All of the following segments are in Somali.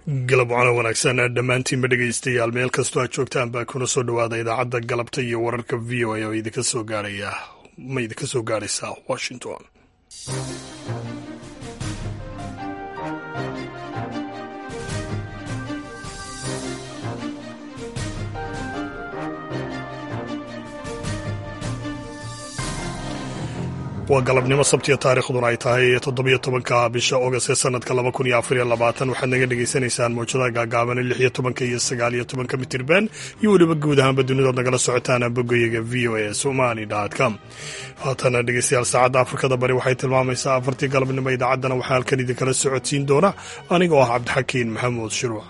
galab wacno wanaagsan dhammaantiinba dhegaystayaal meel kastoo aad joogtaan baa kuna soo dhowaada idaacadda galabta iyo wararka v o a oo idinka soo gaaraya ma idinka soo gaaraysa washington waa galabnimo sabtiya taariikhduna ay tahay toddobiyo tobanka bisha ogost ee sanadka laba kun iyo afariyo labaatan waxaad naga dhagaysanaysaan mawjadaha gaagaaban lix iyo tobanka iyo sagaal iyo tobanka mitirban iyo weliba guud ahaanba dunidood nagala socotaan bogoyaga v o a somali com haatana dhegeystayaal saacadda afrikada bari waxay tilmaamaysaa afartii galabnimo idaacaddana waxaa halkan idinkala socodsiin doona aniga oo ah cabdixakiin maxamuud shiruuc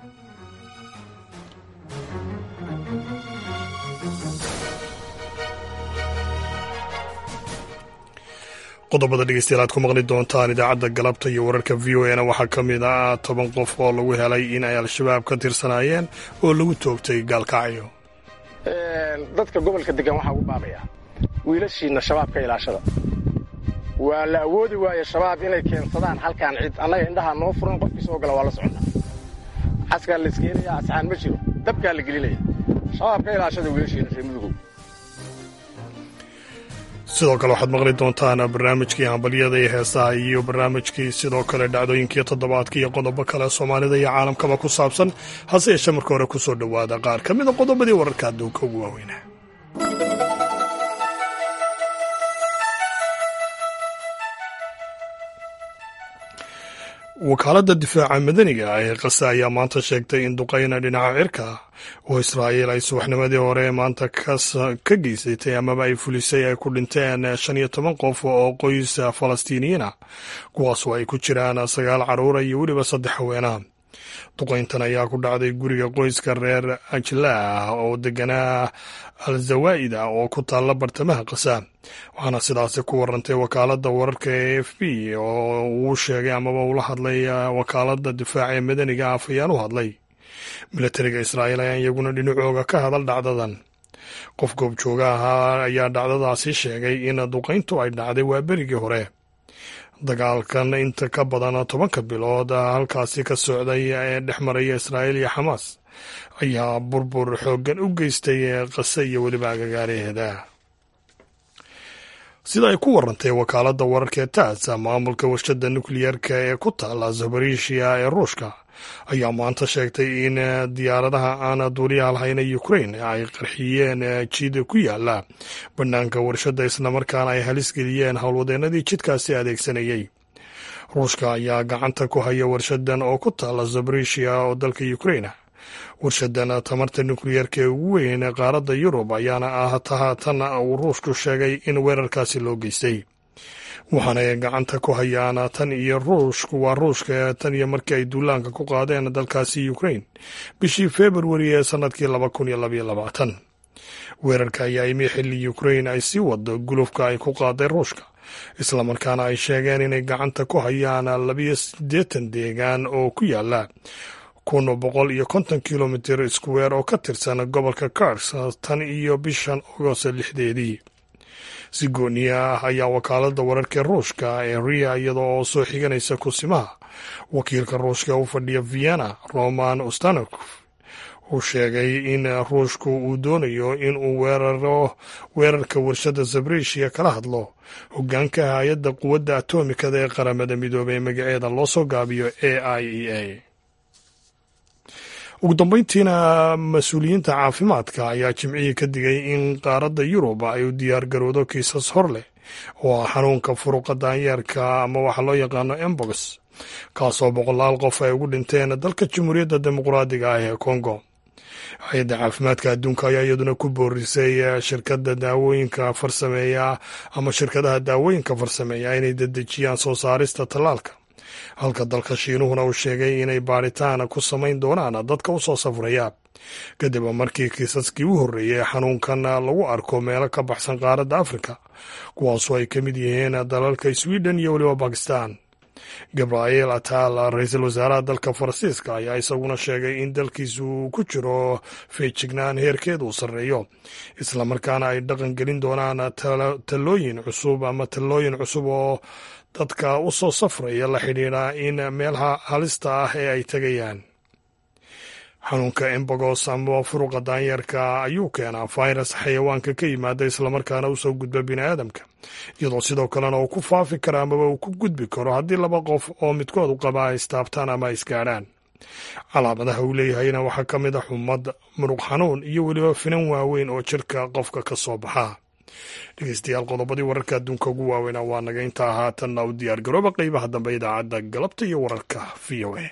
qodobada dhegeystayaal aad ku maqli doontaan idaacadda galabta iyo wararka v o a na waxaa ka mid ah toban qof oo lagu helay in ay al-shabaab ka tirsanaayeen oo lagu toogtay gaalkacyo dadka gobolka degan waxaa ugu baabaya wiilashiinna shabaabka ilaashada waa la awoodi waaye shabaab inay keensadaan halkaan cid annaga indhahaa noo furan qofkii soo gala waa la soconnaa caskaa la iskeenayaa asxaan ma jiro dabkaa la gelinaya shabaabka ilaashada wiilashiinna reer mudugow sidoo kale waxaad maqli doontaan barnaamijkii hambalyada iyo heesaha iyo barnaamijkii sidoo kale dhacdooyinkii toddobaadka iyo qodobo kale soomaalida iyo caalamkaba ku saabsan hase yeeshee marka hore ku soo dhowaada qaar ka mida qodobadii wararka adduunka ugu waaweynaa wakaaladda difaaca madaniga ee kasa ayaa maanta sheegtay in duqayna dhinaca cirka oo israa'iil ay subaxnimadii hore maanta ka geysatay amaba ay fulisay ay ku dhinteen shan iyo toban qof oo qoys falastiiniyiina kuwaasoo ay ku jiraan sagaal carruura iyo weliba saddex haweenaha duqayntan ayaa ku dhacday guriga qoyska reer ajlaah oo deganaa al zawaa'ida oo ku taalla bartamaha kasa waxaana sidaasi ku warantay wakaaladda wararka ee f b oo uu sheegay amaba ula hadlay wakaaladda difaaca ee madaniga af ayaan u hadlay milatariga israa'iil ayaa iyaguna dhinacooga ka hadal dhacdadan qof goobjooga ahaa ayaa dhacdadaasi sheegay in duqayntu ay dhacday waa berigii hore dagaalkan inta ka badan tobanka bilood halkaasi ka socday ee dhex maraya israa'iil iyo xamaas ayaa burbur xooggan u geystay qase iyo weliba agagaaraheeda sida ay ku warantay wakaaladda wararka ee taas maamulka warshadda nukliyeerka ee ku taala zabarishiya ee ruushka ayaa maanta sheegtay in diyaaradaha aan duuliyaha lahayna ukrain ay qarxiyeen jid ku yaala bannaanka warshadda islamarkaana ay halis geliyeen howlwadeenadii jidkaasi adeegsanayay ruushka ayaa gacanta ku haya warshadan oo ku taala zabarishiya oo dalka ukrain warshadan tamarta nukliyeerka ee ugu weyn qaaradda yurub ayaana ah tahatan uu ruushku sheegay in weerarkaasi loo geystay waxaanay gacanta ku hayaan tan iyo ruushku waa ruushka tan iyo markii ay duulaanka ku qaadeen dalkaasi ukrain bishii februari ee sanadkii laba kun iyo labaiyo labaatan weerarka ayaa imi xilli ukrain ay sii wado gulufka ay ku qaaday ruushka islamarkaana ay sheegeen inay gacanta ku hayaan labiyo siddeetan deegaan oo ku yaala kun boqol iyo konton kilomitir iskuweer oo ka tirsan gobolka kars tan iyo bishan ogost lixdeedii si gooniya ah ayaa wakaaladda wararka ruushka ee riya iyada oo soo xiganaysa kusimaha wakiilka ruushka u fadhiya vienna roman ustanok uu sheegay in ruushku uu doonayo in uu weeraro weerarka warshadda zabrishiya kala hadlo hogaanka hay-adda quwadda atomikada ee qaramada midoobey magaceeda loo soo gaabiyo a i e a ugu dambeyntiina mas-uuliyiinta caafimaadka ayaa jimcihii ka digay in qaaradda yurub ay u diyaar garowdo kiisas hor leh oo ah xanuunka furuqa daanyeerka ama waxa loo yaqaano embos kaasoo boqolaal qof ay ugu dhinteen dalka jamhuuriyadda dimuqraadiga ah ee kongo hay-adda caafimaadka adduunka ayaa iyaduna ku boorisay shirkadda daawooyinka farsameeya ama shirkadaha daawooyinka farsameeya inay dedejiyaan soo saarista tallaalka halka dalka shiinuhuna uu sheegay inay baaritaan ku samayn doonaan dadka u soo safraya kadib markii kiisaskii u horreeyey xanuunkan lagu arko meelo ka baxsan qaaradda afrika kuwaasoo ay ka mid yihiin dalalka sweden iyo weliba bakistan gabriel atal ra-iisul wasaaraha dalka faransiiska ayaa isaguna sheegay in dalkiisu uu ku jiro feejignaan heerkeeda uu sarreeyo islamarkaana ay dhaqan gelin doonaan talooyin cusub ama talooyin cusub oo dadka u soo safraya la xidhiidha in meelaha halista ah ee ay tegayaan xanuunka embogos ama furuqa daanyeerka ayuu keenaa fayras xayawaanka ka yimaada islamarkaana u soo gudba biniaadamka iyadoo sidoo kalena uu ku faafi karo amaba uu ku gudbi karo haddii laba qof oo midkood u qaba ay istaabtaan ama ay isgaadhaan calaamadaha uu leeyahayna waxaa ka mid a xumad muruq xanuun iyo weliba finan waaweyn oo jirka qofka ka soo baxa dhegeystayaal qodobadii wararka adduunka ugu waaweyna waa naga intaa haatanna u diyaar garooba qeybaha dambe idaacadda galabta iyo wararka v o a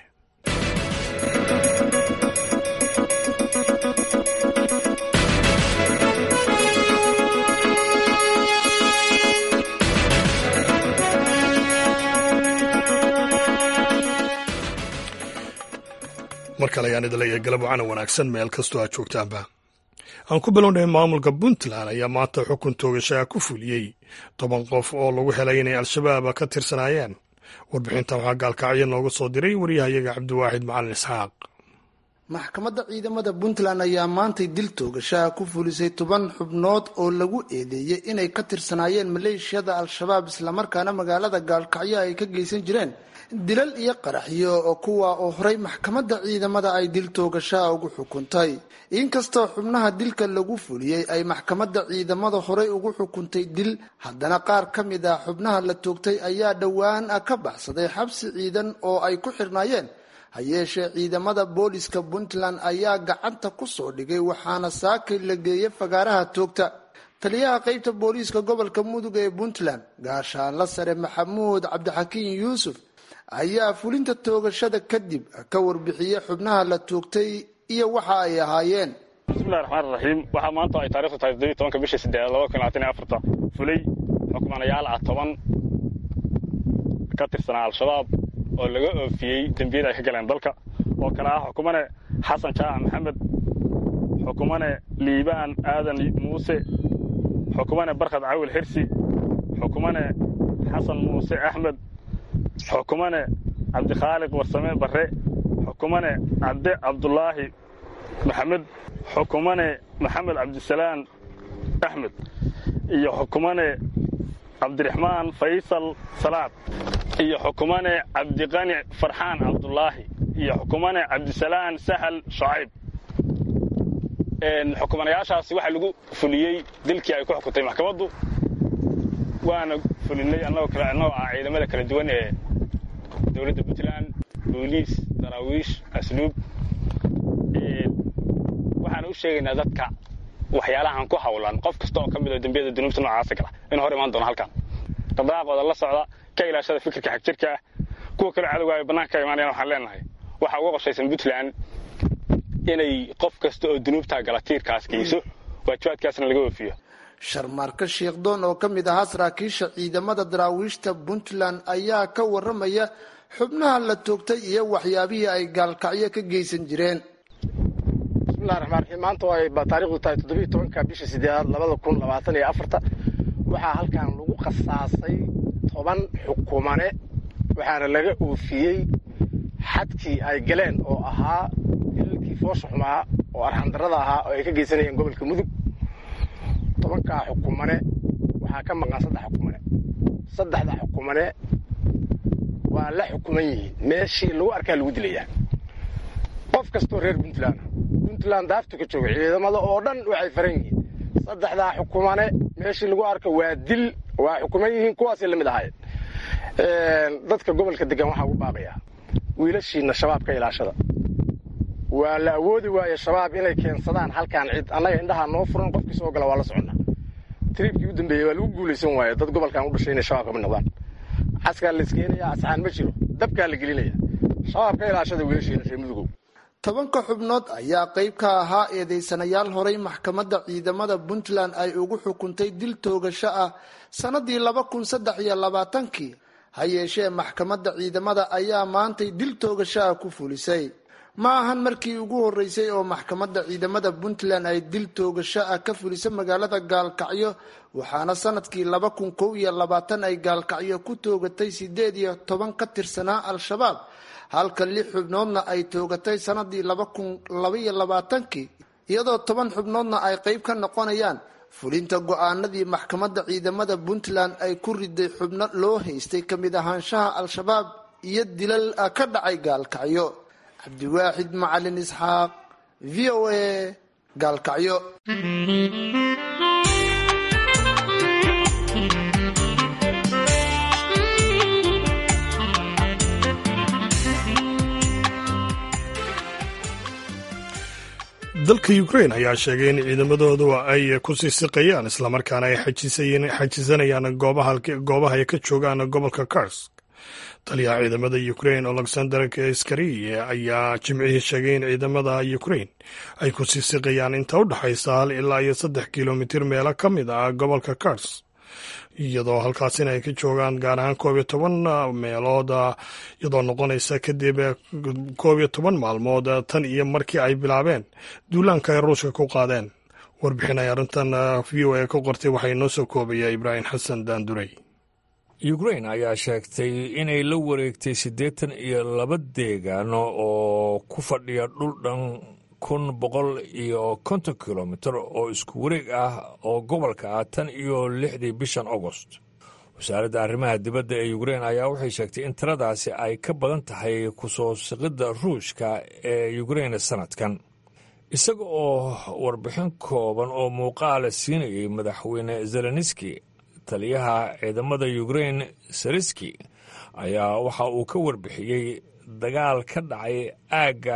mar kale ayaan idin leeyahay galab wacana wanaagsan meel kastoo aad joogtaanba aan ku bilownay maamulka puntland ayaa maanta xukun toogashaa ku fuliyey toban qof oo lagu helay inay al-shabaab ka tirsanaayeen warbixintan waxaa gaalkacyo nooga soo diray waryahayaga cabdiwaaxid macalin isxaaq maxkamadda ciidamada puntland ayaa maantay dil toogashaha ku fulisay toban xubnood oo lagu eedeeyey inay ka tirsanaayeen maleeshiyada al-shabaab islamarkaana magaalada gaalkacyo ay ka geysan jireen dilal iyo qaraxyo oo kuwa oo horey maxkamadda ciidamada ay dil toogashaha ugu xukuntay inkastoo xubnaha dilka lagu fuliyey ay maxkamadda ciidamada horey ugu xukuntay dil haddana qaar ka mid ah xubnaha la toogtay ayaa dhowaan ka baxsaday xabsi ciidan oo ay ku xirnaayeen ha yeeshee ciidamada booliska puntland ayaa gacanta ku soo dhigay waxaana saakay la geeyey fagaaraha toogta taliyaha qeybta booliiska gobolka mudug ee puntland gaashaanla sare maxamuud cabdixakiin yuusuf ayaa fulinta toogashada kadib ka warbixiyey xubnaha la toogtay iyo waxa ay ahaayeen bismillahi raxmaan raxiim waxaa maanta ay taarikhdu tahay toddobiy tobanka bisha siddeed laba kun labaatan iyo afarta fulay xukmanayaal ah toban ka tirsanaa al-shabaab oo laga oofiyey dembiyada ay ka galeen dalka oo kale ah xukumane xasan jaac maxamed xukumane liibaan aadan muuse xukumane barkhad cawil xirsi xukumane xasan muuse axmed xukumane cabdikhaaliq warsame barre xukumane cabde cabdulaahi maxamed xukumane maxamed cabdisalaan axmed iyo xukumane cabdiraxmaan faysal salaad iyo xukumane cabdiqani farxaan cabdulaahi iyo xukumane cabdisalaan sahal shacayb xukumanayaashaasi waxaa lagu fuliyey dilkii ay ku xukuntay maxkamaddu waana fulinay annagoo kale annagoo ah ciidamada kala duwan ee dowladda puntland booliis daraawiish asluub waxaana u sheegaynaa dadka waxyaalahan ku hawlan qof kasta oo ka mid oo dembiyada dunuubta noocaasa gala inuu hor imaan doono halkan dhaqdhaqaaqooda la socda ka ilaashada fikirka xagjirka ah kuwa kale cadowga ay bannaanka ka imaanayaan waxaan leenahay waxaa uga qorshaysan puntland inay qof kasta oo dunuubtaa gala tiirkaas geyso waajibaadkaasna laga oofiyo sharmaarka sheekhdoon oo ka mid ahaa saraakiisha ciidamada daraawiishta puntland ayaa ka waramaya xubnaha la toogtay iyo waxyaabihii ay gaalkacyo ka geysan jireen bismillahi raxmaan raxiim maanta oo ay taarikhdu tahay toddobiiy tobanka bisha sideedaad labada kun labaatan iyo afarta waxaa halkan lagu khasaasay toban xukumane waxaana laga oofiyey xadkii ay galeen oo ahaa hilalkii foosha xumaa oo arxandarrada ahaa oo ay ka geysanayeen gobolka mudug tobankaa xukumane waxaa ka maqan saddex xukumane saddexda xukumane waa la xukuman yihiin meeshii lagu arkaa lagu dilayaa qof kastoo reer puntland puntland daaftu ka jooga ciidamada oo dhan waxay faran yihiin saddexdaa xukumane meeshii lagu arka waa dil waa xukuman yihiin kuwaasay la mid ahaayeen dadka gobolka degan waxaa ugu baaqayaa wiilashiina shabaab ka ilaashada waa la awoodi waaye shabaab inay keensadaan halkaan cid annaga indhahaa noo furan qofkii soo gala waa la soconnaa triibkii u dambeeyey waa lagu guulaysan waaye dad gobolkan u dhashay inay shabaab kama noqdaan caskaa la iskeenayaa asxaan ma jiro dabkaa la gelinaya shabaab ka ilaashada wiilashiina reer mudugow tobanka xubnood ayaa qayb ka ahaa eedeysanayaal horay maxkamadda ciidamada puntland ay ugu xukuntay dil toogasho ah sannadii laba kun saddex iyo labaatankii ha yeeshee maxkamadda ciidamada ayaa maantay dil toogasho ah ku fulisay ma ahan markii ugu horeysay oo maxkamadda ciidamada puntland ay dil toogasho ah ka fulisa magaalada gaalkacyo waxaana sanadkii laba kun kow iyo labaatan ay gaalkacyo ku toogatay sideed iyo toban ka tirsanaa al-shabaab halka lix xubnoodna ay toogatay sanadii laba kun labaiyo labaatankii iyadoo toban xubnoodna ay qayb ka noqonayaan fulinta go-aanadii maxkamadda ciidamada puntland ay ku riday xubno loo haystay ka mid ahaanshaha al-shabaab iyo dilal ka dhacay gaalkacyo cabdiwaaxid macalin isxaaq v o a gaalkacyo dalka ukrain ayaa sheegay in ciidamadoodu ay ku sii siqayaan islamarkaana ay xajisanayaan goobaha ay ka joogaan gobolka karsk taliyaha ciidamada ukrain alexander skariye ayaa jimcihii sheegay in ciidamada ukrain ay ku sii siqayaan inta u dhexaysa hal ilaa iyo saddex kilomitir meelo ka mid ah gobolka karsk iyadoo halkaasina ay ka joogaan gaar ahaan koob iyo toban meelood iyadoo noqonaysa kadib koob iyo toban maalmood tan iyo markii ay bilaabeen duulaanka ay ruushka ku qaadeen warbixin ay arrintan v o a ka qortay waxaa inoo soo koobaya ibraahim xasan daandurey ukrain ayaa sheegtay inay la wareegtay siddeetan iyo laba deegaano oo ku fadhiya dhul dhan kun boqol iyo konton kilomitir oo isku wareeg ah oo gobolka ah tan iyo lixdii bishan agost wasaaradda arrimaha dibadda ee ukrein ayaa waxay sheegtay in tiradaasi ay ka badan tahay kusoo siqidda ruushka ee ukrein sanadkan isaga oo warbixin kooban oo muuqaala siinayay madaxweyne zelenski taliyaha ciidamada ukrein sariski ayaa waxa uu ka warbixiyey dagaal ka dhacay aagga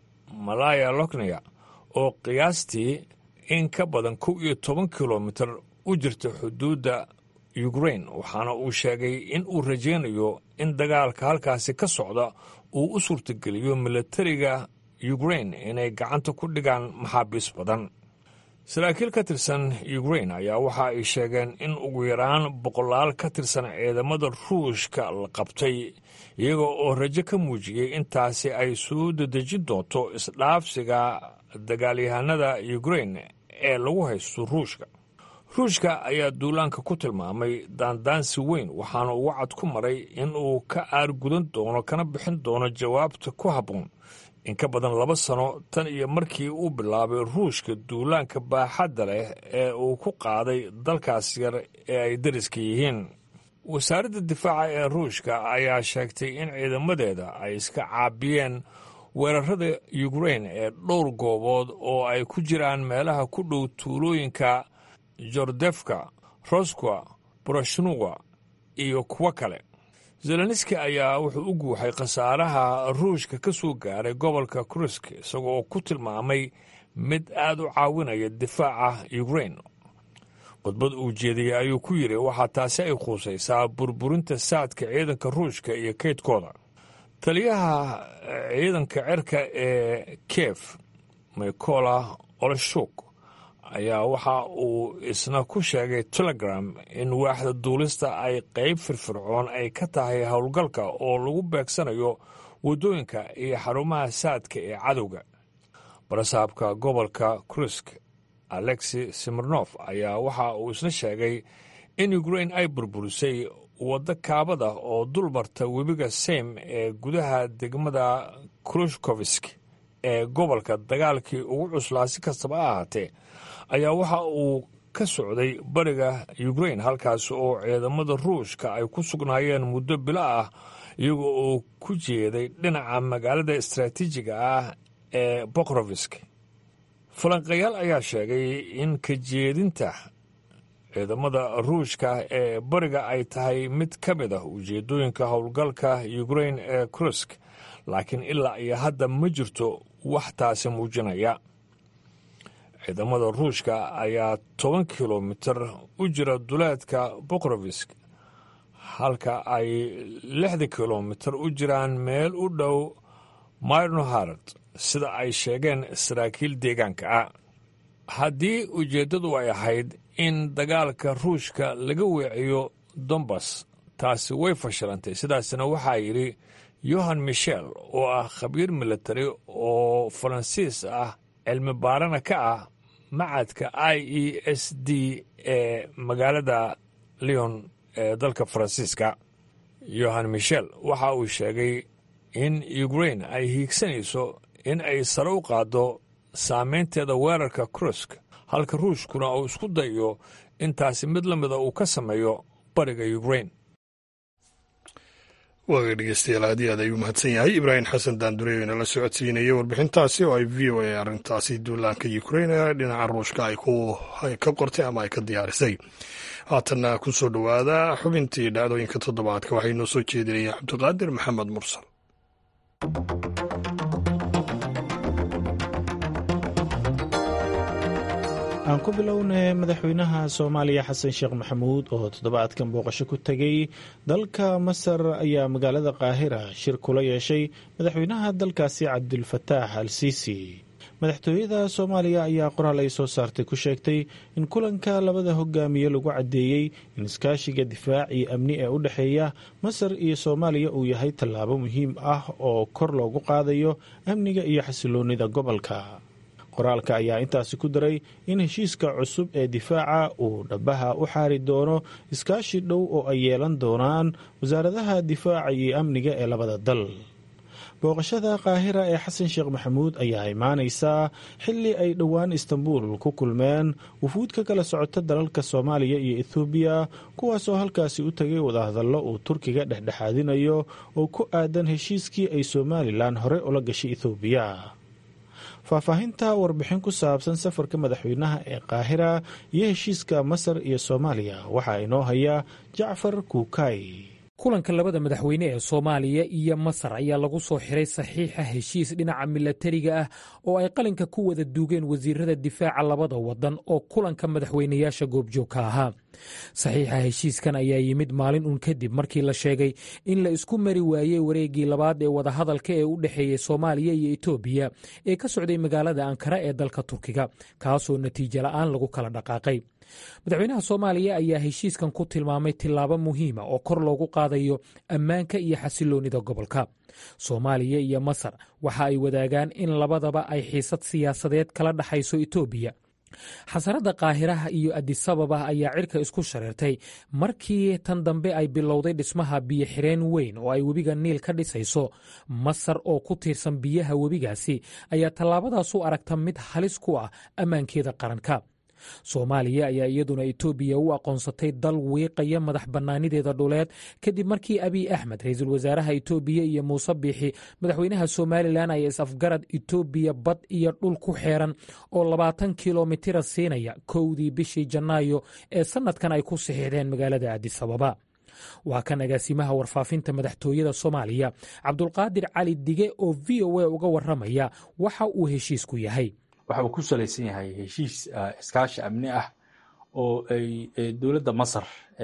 malaya lokneya oo qiyaastii in ka badan kow iyo toban kilomitir u jirta xuduudda ukrain waxaana uu sheegay in uu rajaynayo in dagaalka halkaasi ka socda uu u suurtageliyo milatariga ukrain inay gacanta ku dhigaan maxaabiis badan saraakiil ka tirsan ukrain ayaa waxa ay sheegeen in ugu yaraan boqolaal ka tirsan ciidamada ruushka la qabtay iyaga oo rajo ka muujiyey intaasi ay soo dedejin doonto isdhaafsiga dagaalyahanada ukrain ee lagu haysto ruushka ruushka ayaa duulaanka ku tilmaamay daandaansi weyn waxaana uu wacad ku maray in uu ka aargudan doono kana bixin doono jawaabta ku habboon in ka badan laba sano tan iyo markii uu bilaabay ruushka duulaanka baaxadda leh ee uu ku qaaday dalkaas yar ee ay dariska yihiin wasaaradda difaaca ee ruushka ayaa sheegtay in ciidamadeeda ay iska caabiyeen weerarada ukrain ee dhowr goobood oo ay ku jiraan meelaha ku dhow tuulooyinka jordefka roskwa borosnuwa iyo kuwo kale zelenski ayaa wuxuu u guuxay khasaaraha ruushka ka soo gaaray gobolka krusk isaga oo ku tilmaamay mid aad u caawinaya difaaca ukrain khudbad uu jeediyey ayuu ku yidhi waxaa taasi ay khuusaysaa burburinta saadka ciidanka ruushka iyo kaydkooda taliyaha ciidanka cerka ee kiev mikola olshuk ayaa waxa uu isna ku sheegay telegram in waaxda duulista ay qayb firfircoon ay ka tahay howlgalka oo lagu beegsanayo waddooyinka iyo xarumaha saadka ee cadowga barasaabka gobolka krusk alexi simirnof ayaa waxa uu isna sheegay in ukrain ay burburisay waddo kaabada oo dulmarta webiga sem ee gudaha degmada krushkovisk ee gobolka dagaalkii ugu cuslaa si kastaba ha ahaatee ayaa waxa uu ka socday bariga ukrain halkaas oo ciidamada ruushka ay ku sugnaayeen muddo bilo ah iyaga oo ku jeeday dhinaca magaalada istaraatiijiga ah ee bokrovisk falanqayaal ayaa sheegay in ka jeedinta ciidamada ruushka ee bariga ay tahay mid ka mid ah ujeedooyinka howlgalka ukrain ee krusk laakiin ilaa iyo hadda ma jirto wax taasi muujinaya ciidamada ruushka ayaa toban kilomitir u jira duleedka bokrovisk halka ay lixda kilomitir u jiraan meel u dhow myrnohard sida ay sheegeen saraakiil deegaanka ah haddii ujeeddadu ay ahayd in dagaalka ruushka laga weeciyo dombas taasi way fashilantay sidaasna waxaa yidhi yohan michel oo ah khabiir militari oo faransiis ah cilmi baarana ka ah macadka i e s d ee magaalada leon ee dalka faransiiska yohan michel waxa uu sheegay in ukrain ay hiigsanayso in ay sare u qaaddo saameynteeda weerarka krusk halka ruushkuna uu isku dayo intaasi mid la mida uu ka sameeyo bariga ukrain waaga dhegeystayaal aad iyo aad ayuu mahadsan yahay ibraahim xasan daandurey inala socodsiinaya warbixintaasi oo ay v o a arrintaasi duulaanka ukrain ee dhinaca ruushka ay ka qortay ama ay ka diyaarisay haatanna ku soo dhowaada xubintii dhacdooyinka toddobaadka waxay noo soo jeedinaya cabdiqaadir maxamed mursal aan ku bilownay madaxweynaha soomaaliya xasan sheekh maxamuud oo toddobaadkan booqasho ku tegey dalka masar ayaa magaalada qaahira shir kula yeeshay madaxweynaha dalkaasi cabdulfataax al siisi madaxtooyada soomaaliya ayaa qoraal ay soo saartay ku sheegtay in kulanka labada hogaamiye lagu caddeeyey in iskaashiga difaac iyo amni ee u dhexeeya masar iyo soomaaliya uu yahay tallaabo muhiim ah oo kor loogu qaadayo amniga iyo xasiloonnida gobolka qoraalka ayaa intaasi ku daray in heshiiska cusub ee difaaca uu dhabaha u xaari doono iskaashi dhow oo ay yeelan doonaan wasaaradaha difaaca iyo amniga ee labada dal booqashada qaahira ee xasan sheekh maxamuud ayaa imaanaysaa xilli ay dhowaan istanbuul ku kulmeen wufuud ka kala socota dalalka soomaaliya iyo ethoobiya kuwaasoo halkaasi u tegay wadahadallo uu turkiga dhexdhexaadinayo oo ku aadan heshiiskii ay somalilan hore ula gashay ethoobiya faahfaahinta warbixin ku saabsan safarka madaxweynaha ee qaahira iyo heshiiska masar iyo soomaaliya waxaa inoo haya jacfar kuukay kulanka labada madaxweyne ee soomaaliya iyo masar ayaa lagu soo xiray saxiixa heshiis dhinaca milatariga ah oo ay qalinka ku wada duugeen wasiirada difaaca labada wadan oo kulanka madaxweynayaasha goobjoogka ahaa saxiixa heshiiskan ayaa yimid maalin uun kadib markii la sheegay in la isku mari waayey wareeggii labaad ee wadahadalka ee u dhexeeyey soomaaliya iyo etoobiya ee ka socday magaalada ankara ee dalka turkiga kaasoo natiijo la'aan lagu kala dhaqaaqay madaxweynaha soomaaliya ayaa heshiiskan ku tilmaamay tillaabo muhiima oo kor loogu qaadayo ammaanka iyo xasiloonnida gobolka soomaaliya iyo masar waxa ay wadaagaan in labadaba ay xiisad siyaasadeed kala dhexayso etoobiya xasaradda qaahiraha iyo adisababa ayaa cirka isku shareertay markii tan dambe ay bilowday dhismaha biyo xireen weyn oo ay webiga niil ka dhisayso masar oo ku tiirsan biyaha webigaasi ayaa tallaabadaas u aragta mid halis ku ah ammaankeeda qaranka soomaaliya ayaa iyaduna etoobiya u aqoonsatay dal wiiqaya madax bannaanideeda dhuleed kadib markii abiy axmed ra-iisul wasaaraha etoobiya iyo muuse biixi madaxweynaha somalilan ay is-afgarad etoobiya bad iyo dhul ku xeeran oo labaatan kilomitira siinaya kowdii bishii janaayo ee sannadkan ay ku saxiixdeen magaalada adisababa waa kan agaasimaha warfaafinta madaxtooyada soomaaliya cabdulqaadir cali dige oo v o a uga waramaya waxa uu heshiisku yahay waxa uu ku salaysan yahay heshiis iskaashi amni ah oo ay dowladda masar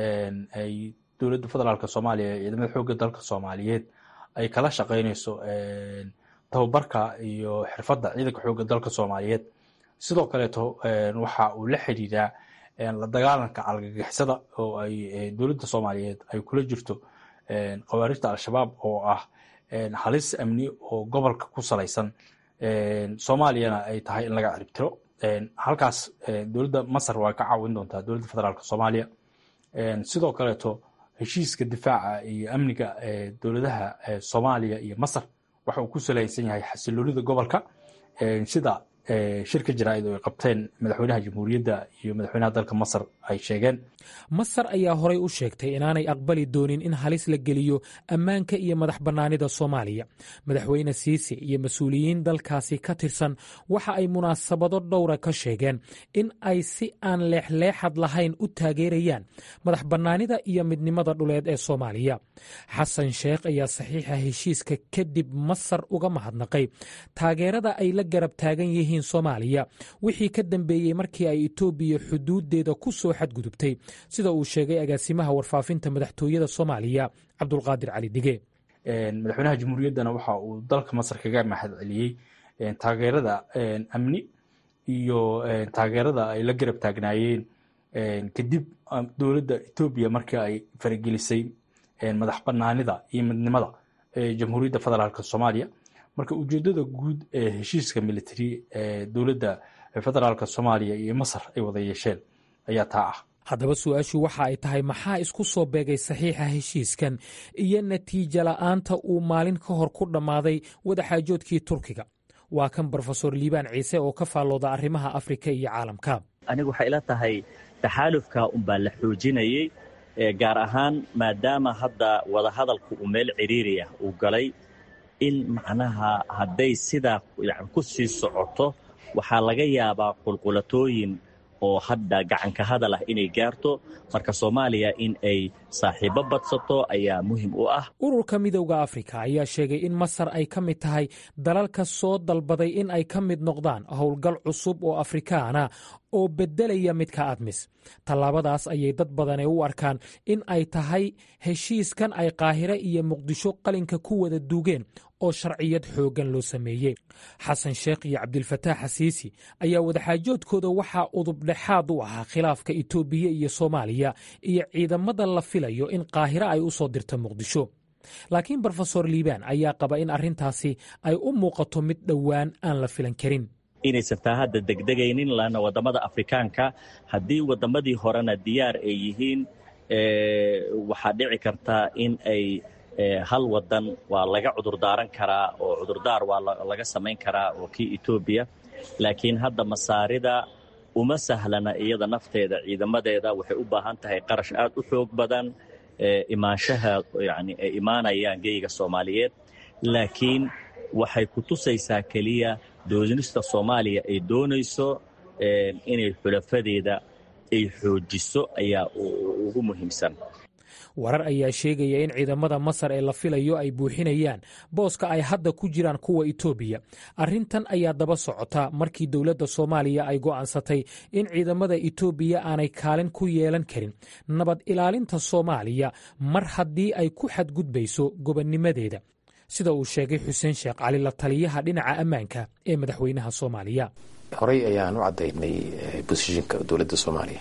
ay dowladda federaalk soomaaliya ee ciidamada xoogga dalka soomaaliyeed ay kala shaqaynayso tababarka iyo xirfadda ciidanka xoogga dalka soomaaliyeed sidoo kaleeto waxa uu la xidhiiraa la dagaalanka algagixisada oo ay dowladda soomaaliyeed ay kula jirto khawaarijta al-shabaab oo ah halis amni oo gobolka ku salaysan soomaaliyana ay tahay in laga ciribtiro halkaas dowladda masar waa ka caawin doontaa dowladda federaalk soomaaliya sidoo kaleeto heshiiska difaaca iyo amniga dowladaha soomaaliya iyo masar waxa uu ku salaysan yahay xasiloonida gobolka sida shirka jaraa'id oo ay qabteen madaxweynaha jamhuuriyadda iyo madaxweynaha dalka masar ay sheegeen masar ayaa horay u sheegtay inaanay aqbali doonin in halis la geliyo ammaanka iyo madax bannaanida soomaaliya madaxweyne siisi iyo mas-uuliyiin dalkaasi ka tirsan waxa ay munaasabado dhowra ka sheegeen in ay si aan leexleexad lahayn u taageerayaan madax bannaanida iyo midnimada dhuleed ee soomaaliya xasan sheekh ayaa saxiixa heshiiska kadib masar uga mahadnaqay taageerada ay la garab taagan yihiin soomaaliya wixii ka dambeeyey markii ay etoobiya xuduudeeda ku soo xadgudubtay sida uu sheegay agaasimaha warfaafinta madaxtooyada soomaaliya cabdulqaadir cali dige madaxweynaha jamhuuriyaddana waxa uu dalka masar kaga mahad celiyey taageerada amni iyo taageerada ay la garab taagnaayeen kadib dowladda etoobiya markii ay faragelisay madax banaanida iyo midnimada jamhuuriyadda federaalk soomaaliya marka ujeedada guud ee heshiiska military ee dowladda federaalk soomaaliya iyo masar ay wada yeesheen ayaa taa ah haddaba su-aashu waxa ay tahay maxaa isku soo beegay saxiixa heshiiskan iyo natiijo la'aanta uu maalin ka hor ku dhammaaday wadaxaajoodkii turkiga waa kan brofesor liibaan ciise oo ka faallooda arrimaha afrika iyo caalamka anigu waxay ila tahay taxaalufka unbaa la xoojinayey gaar ahaan maadaama hadda wadahadalku uu meel ciriiri ah uu galay in macnaha hadday sidaa yani ku sii socoto waxaa laga yaabaa qulqulatooyin oo hadda gacanka hadal ah inay gaarto marka soomaaliya in ay saaxiibo badsato ayaa muhim u ah ururka midowda afrika ayaa sheegay in masar ay ka mid tahay dalalka soo dalbaday in ay ka mid noqdaan howlgal cusub oo afrikaana oo beddelaya midka admis tallaabadaas ayay dad badane u arkaan in ay tahay heshiiskan ay qaahire iyo muqdisho qalinka ku wada duugeen oo sharciyad xooggan loo sameeyey xasan sheekh iyo cabdilfataax xasiisi ayaa wadaxaajoodkooda waxaa udubdhexaad u ahaa khilaafka itoobiya iyo soomaaliya iyo ciidamada la filayo in qaahire ay u soo dirto muqdisho laakiin brofesor liibaan ayaa qaba in arrintaasi ay u muuqato mid dhowaan aan la filan karin inaysan taa hadda degdegaynin laanna waddamada afrikaanka haddii waddamadii horena diyaar ay yihiin waxaa dhici karta in ay hal wadan waa laga cudurdaaran karaa oo cudurdaar waa laga samayn karaa oo kii etoobiya laakiin hadda masaarida uma sahlana iyada nafteeda ciidamadeeda waxay u baahan tahay qarash aad u xoog badan imaanshaha yani ay imaanayaan geyga soomaaliyeed laakiin waxay ku tusaysaa keliya doonista soomaaliya ay doonayso inay xulafadeeda ay xoojiso ayaa ugu muhiimsan warar ayaa sheegaya in ciidamada masar ee la filayo ay buuxinayaan booska ay hadda ku jiraan kuwa itoobiya arrintan ayaa daba socota markii dowladda soomaaliya ay go'aansatay in ciidamada itoobiya aanay kaalin ku yeelan karin nabad ilaalinta soomaaliya mar haddii ay ku xadgudbayso gobonnimadeeda sida uu sheegay xuseen sheekh cali la taliyaha dhinaca ammaanka ee madaxweynaha soomaaliya horey ayaan u caddaynay bosishinka dowladda soomaaliya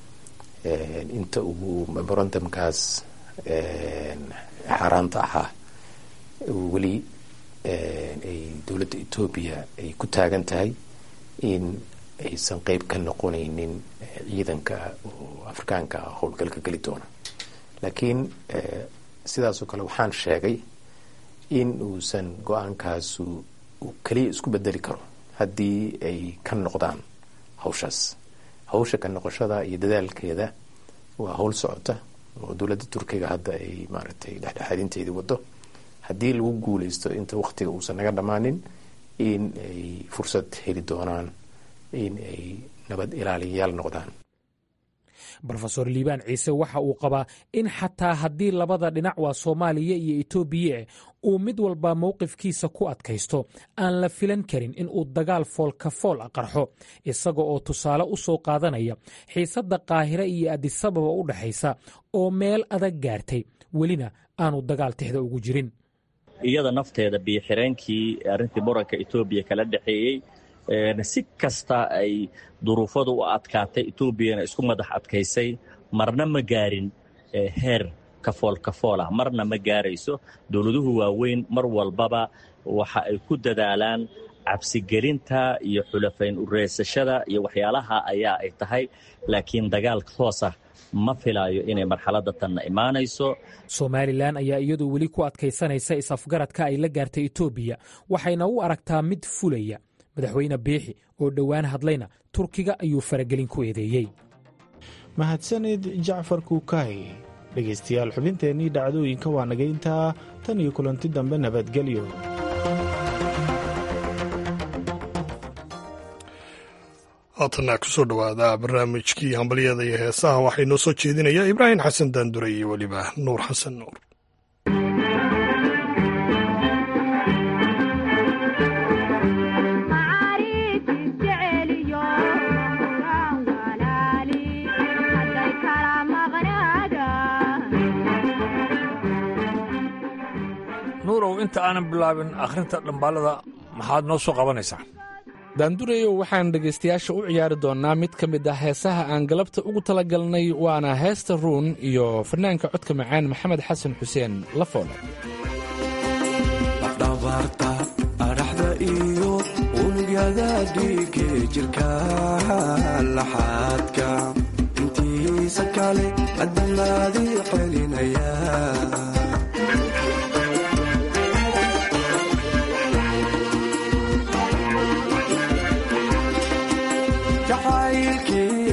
inta uu memorandumkaas xaaraanta ahaa weli ay dowladda etoobiya ay ku taagan tahay in aysan qeyb ka noqonaynin ciidanka oo afrikaanka howlgalka geli doona laakiin sidaasoo kale waxaan sheegay in uusan go-aankaasu uu keliya isku bedeli karo haddii ay ka noqdaan hawshaas hawsha ka noqoshada iyo dadaalkeeda waa howl socota oo dowladda turkiga hadda ay maaragtay dhexdhexaadinteedii wado haddii lagu guuleysto inta waktiga uusan naga dhammaanin in ay fursad heli doonaan in ay nabad ilaaliyayaal noqdaan rofesor liibaan ciise waxa uu qabaa in xataa haddii labada dhinac waa soomaaliya iyo etoobiya uu mid walba mowqifkiisa ku adkaysto aan la filan karin in uu dagaal foolka fool a qarxo isaga oo tusaale u soo qaadanaya xiisadda qaahire iyo adisababa u dhexaysa oo meel adag gaartay welina aanu dagaal tixda ugu jirin iyada nafteeda biyoxireenkii arrintii muranka etoobiya kala dhexeeyey si kasta ay duruufadu u adkaatay etoobiyana isku madax adkaysay marna ma gaarin heer kafool kafool ah marna ma gaarayso dowladuhu waaweyn mar walbaba waxa ay ku dadaalaan cabsigelinta iyo xulafayn ureysashada iyo waxyaalaha ayaa ay tahay laakiin dagaal toos ah ma filaayo inay marxaladda tanna imaanayso somalilan ayaa iyadu weli ku adkaysanaysa is-afgaradka ay la gaartay etoobiya waxayna u aragtaa mid fulaya madaxweyne biixi oo dhowaan hadlayna turkiga ayuu faragelin ku eedeeyey mahadsanid jacfar kuukay dhegaystayaal xubinteennii dhacdooyinka waa naga intaa tan iyo kulanti dambe nabadgelyo haatanna kusoo dhowaada barnaamijkii hambalyada iyo heesaha waxaa inoo soo jeedinaya ibraahim xasan daandure iyo weliba nuur xasan nuur nuurow inta aanan bilaabin akhrinta dhambaalada maxaad noo soo qabanaysaa daandureyow waxaan dhegaystayaasha u ciyaari doonnaa mid ka mid ah heesaha aan galabta ugu talagalnay waana heesta ruun iyo fanaanka codka macaan maxamed xasan xuseen lafoole afdhabaarta adhaxda iyo unugyada dhiige jirka laxaadka intiisa kale adamaadii celinaya jacaylkii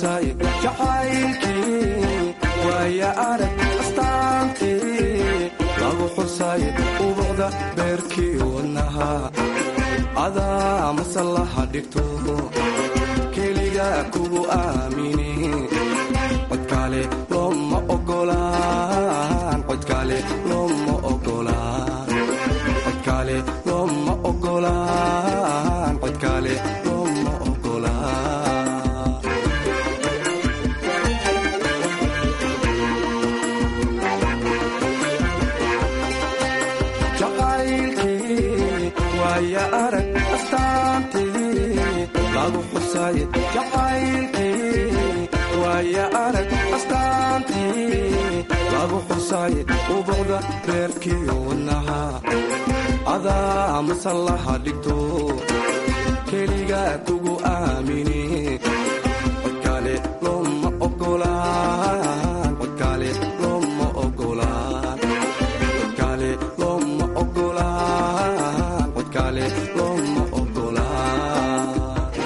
xusay jacaylkii waaya arag astaantii lagu xusay ubuqda beerkii wadnaha adaa masallaha dhigto keliga kugu aamini codkaale looma ogolaan codkaale looma ogolaan codkaale looma ogolaan codkaale looma ogolaan jacaylkii waaya arag astaantii lagu xusay jacaylkii waaya arag astaantii lagu xusay ubuqda reerkii wadnaha adaa masallaha dhigto keliga kugu aamini codkaale looma ogolaan codkaale looma ogolaan codkaale looma ogolaan codkaale looma ogolaan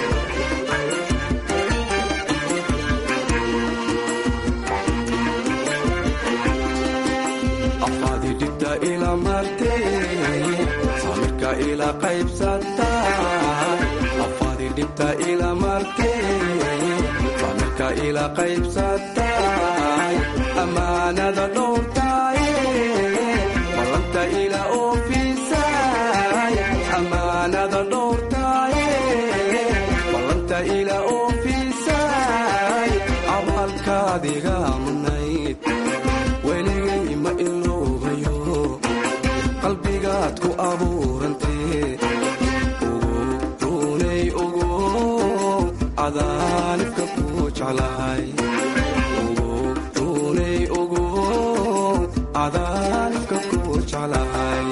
afaadi dhibta ila martee samirka ila qaybsata afaadi dhibta ila martee samirka ila qaybsatay amaanada dhowrtay ballanta ila oofisay amaanada dhowrtay ballanta ila oofisay abaalkaadiga mudnayd weligay ma iloobayo qalbigaad ku abuurantee ugu runay ugu cadaanibka ku jeclahay ugu runay ugu cadaanibka ku jeclahay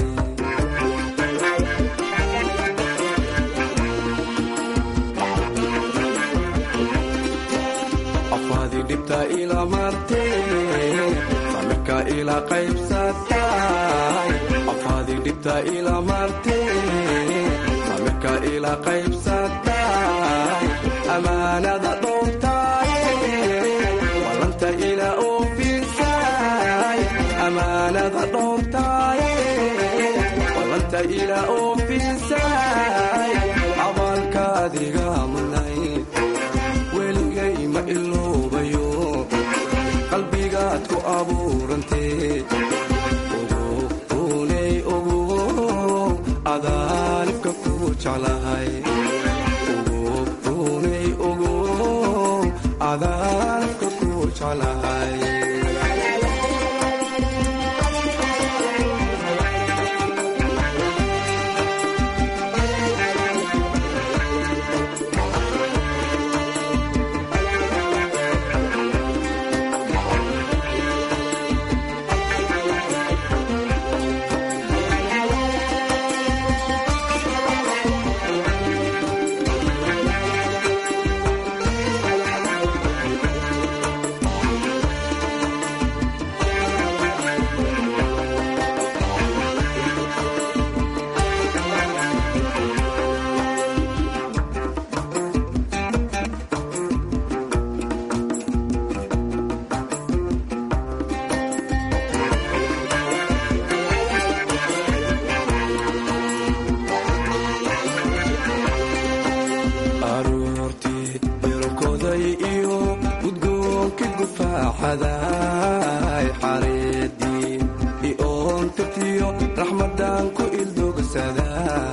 afaadi dhibta ila martee samirka ila qaybsatay afaadi dhibta ila martee samirka ila qaybsatay amaanada dhowrtay ballanta ila oofisay amaanada dhowrtay ballanta ila oofisay abaalkaadiga mudnayd weligay ma iloobayo qalbigaad ku abuurantee ugu runay ugu cadaanibka ku jeclahay ugu runay ugu cadaanibka ku jeclahay aroortii birokoday iyo gudgoonkii gufaaxaday xareedii ioon tirtiyo raxmadan ku ildogsadaa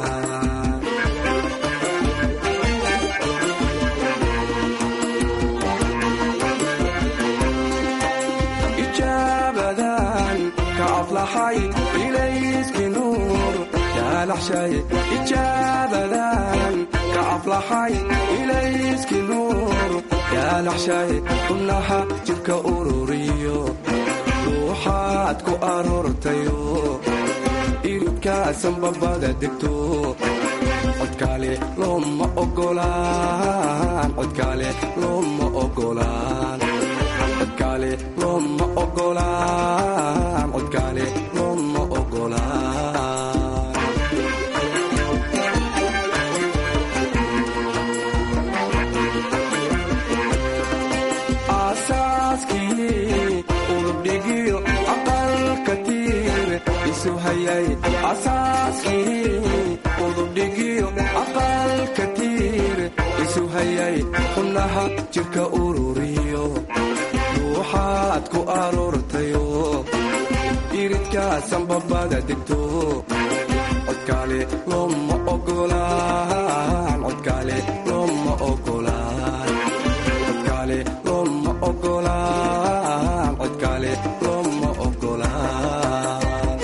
ijaabadan ka aflaxay ilayski nuur yaalaxshay ijaabadan ka aflaxay ilayski nuur yaalaxshay xubnaha jidhka ururiyo ruuxaad ku aroortayo iridkaasan babada degto codkaale looma ogolaan codkaale looma ogolaan codkaale looma ogolaan codkaale looma ogolaan aaskii udubdhigiyo aqalka tiir isu hayay xubnaha jirka ururiyo ruuxaad ku aroortayo iridkaasan babada degto codkaale looma ogolaan codkaale looma ogolaan codkaale looma ogolaan codkaale looma ogolaan